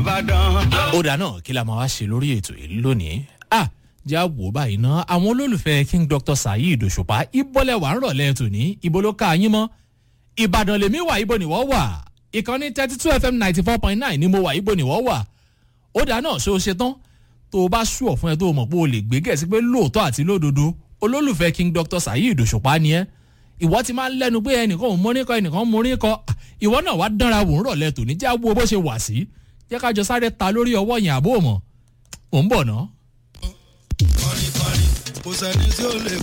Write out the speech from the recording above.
ó dà náà kí la máa wá ṣe lórí ètò yìí lónìí ah jẹ́ àwò báyìí ná àwọn olólùfẹ́ king dr saheed òṣùpá ìbọ̀lẹ̀ wà ń rọ̀lẹ́ tòní ibo ló ká yín mọ́ ìbàdàn lèmi wà ibo nìwọ́ wà ìkànnì thirty two fm ninety four point nine ni mo wà ibo nìwọ́ wà ó dà náà ṣé o ṣe tán tó o bá ṣùọ̀ fún ẹ tó o mọ̀ pé o lè gbé gẹ̀ẹ́sì pé lóòótọ́ àti lódodo olólùfẹ́ king dr saheed òṣùpá ni ẹ́ ìwọ ti máa ń lẹ́nu pé ẹnìkan ò mórí kọ ẹnìkan mórí kọ ìwọ náà wá dánra wò ń rọ̀lẹ́ tòní jẹ́ àwo bó ṣe wà sí jẹ́ ká jọ sáré ta lórí ọwọ́ yẹn àbó mọ̀ ò ń bọ̀ ná. kọrin kọrin kò sẹ́ni tí ó lè